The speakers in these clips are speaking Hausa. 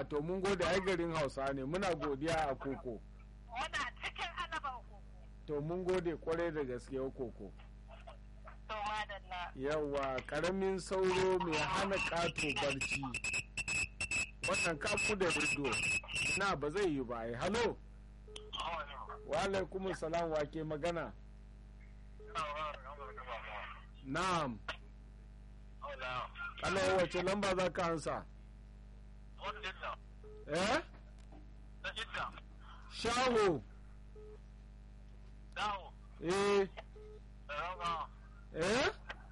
to mun gode ai garin hausa ne muna godiya a koko Muna cikin alaban koko. to mun gode kwarai da gaske koko To madalla. yawa karamin sauro mai hana ƙato barci wannan kafu da rido na ba zai yi ba ai halo wa alaikum salam wa ke magana na'am halo wace lamba za ka ansa eh shaho eh eh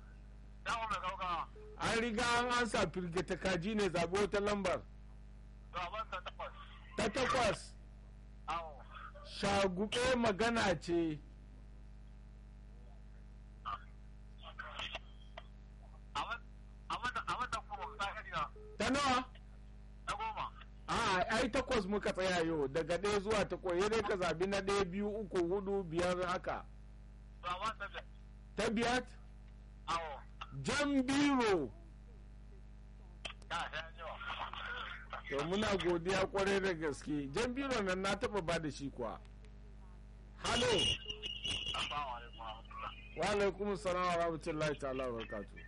an riga an ansa firgita kaji ne zaɓi wata lambar ta takwas shagube magana ce ta nawa a ai takwas muka tsaya yau daga ɗaya zuwa takwas ya dai ka zabi na ɗaya biyu uku hudu biyar haka ta biyar jan biro to muna godiya kwarai da gaske jan biro nan na taba ba da shi kuwa halo wa alaikum salam wa rahmatullahi ta'ala wa barakatuh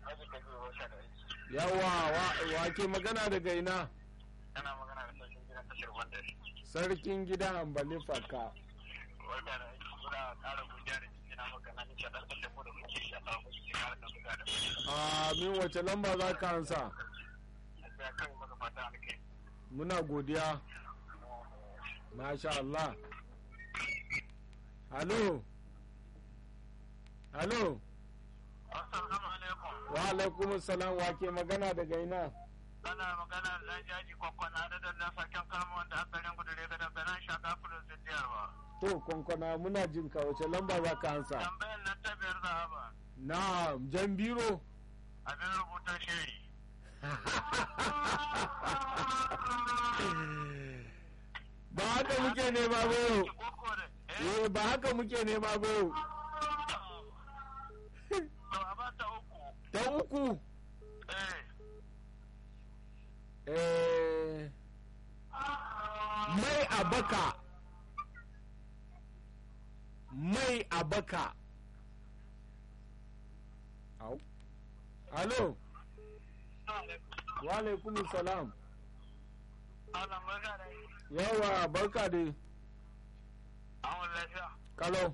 yawa wa ke magana daga ina Ana magana da sarkin gidan tashar wanda sarkin gidan hambali faka wanda da suna ƙara godiya da jiki na maka na nisha ɗan da mu da kuke shi a samu kuke ƙara da buga da a min wace lamba za ka ansa ya kai maka fata alkai muna godiya masha Allah halo halo assalamu alaikum wa alaikum salam wa ke magana daga ina ana magana da ɗan jaji kwakwana da dandan sarkin kalma wanda aka garin gudure ga danganan shaka fulun siddiyarwa to kwankwana muna jin ka wace lamba za ka ansa tambayar nan ta biyar zahaba na jan biro abin rubuta shiri ba haka muke nema ba yau koko da Eh, ba haka muke nema ba yau to a ba ta uku ta uku eh eh, mai abaka mai abaka au alo wa alaikum salam ana magana yawa barka dai an wani lafiya kalau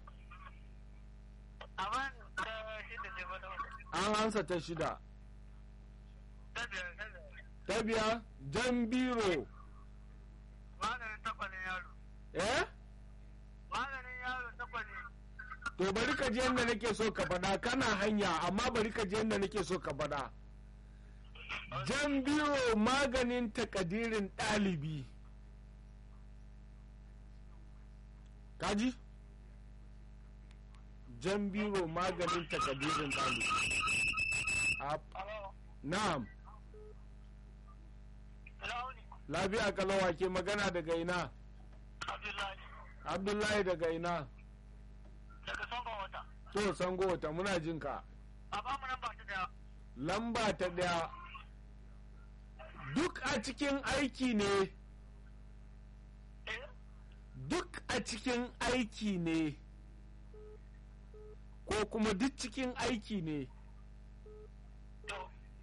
amma da shi da ce wata an ansa ta shida ta biyar ta biyar ta biya jan biro maganin takwanin yaro eh maganin yaro takwanin to bari ka je yadda nake so ka faɗa kana hanya amma bari ka je yadda nake so ka faɗa jan biro maganin takadirin ɗalibi kaji jan biro maganin takadirin ɗalibi A- alo na'am launi lafiya kalawa ke magana daga ina abdullahi abdullahi daga ina daga son wata to sango wata muna jinka a ba mu nan ba ta daya lamba ta ɗaya duk a cikin aiki ne eh duk a cikin aiki ne ko kuma duk cikin aiki ne to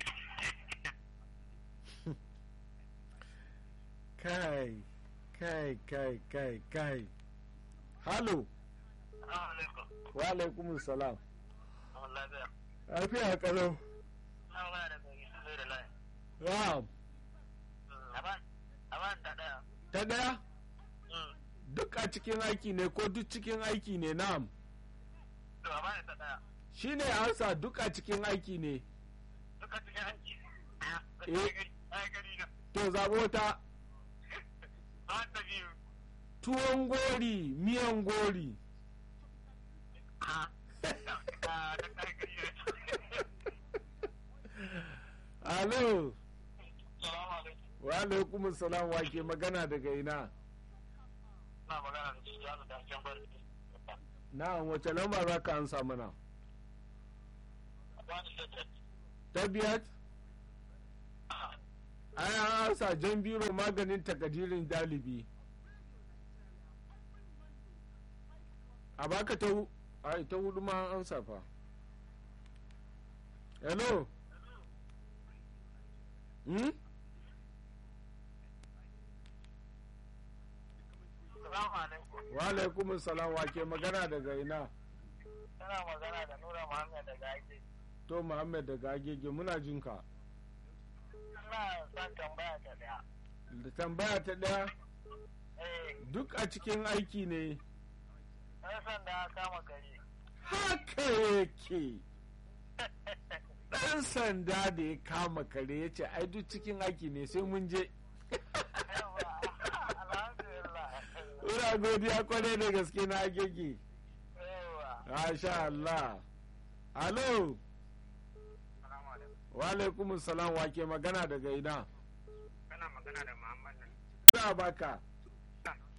kai kai kai kai kai halo alaikum wa alaikum salam an lafiya lafiya kalau na waya da gari su zai da layi ram aban aban ta daya ta ɗaya duk a cikin aiki ne ko duk cikin aiki ne na'am to aban ta daya shine ansa duk a cikin aiki ne duka cikin hanci Eh. ai gari na to zaɓo ta an ta biyu tuwon gori miyan gori a ta kai gari na alo salamu alaikum wa alaikum salam wa ke magana daga ina na magana da shi yaro da can bari na'am wace lamba za ka ansa mana aban ta ta ta biyar ai an ansa jan biro maganin takadirin dalibi a baka ta hu- ai ta hudu ma an ansa fa hello hmm? Salamu alaikum. wa alaikum salam wa ke magana daga ina Tana magana da Nura Muhammad daga ake. to muhammad daga agege muna jinka Ina son tambaya ta daya. da tambaya ta daya Eh, duk a cikin aiki ne ɗan sanda kama gari. haka yake ɗan sanda da ya kama kare ya ce ai duk cikin aiki ne sai mun je Yawa, alhamdulillah. ina godiya kwarai da gaske na agege Yawa. masha Allah alo Salamu alaikum. wa alaikum salam wa ke magana daga ina Kana magana da Muhammad ne. za baka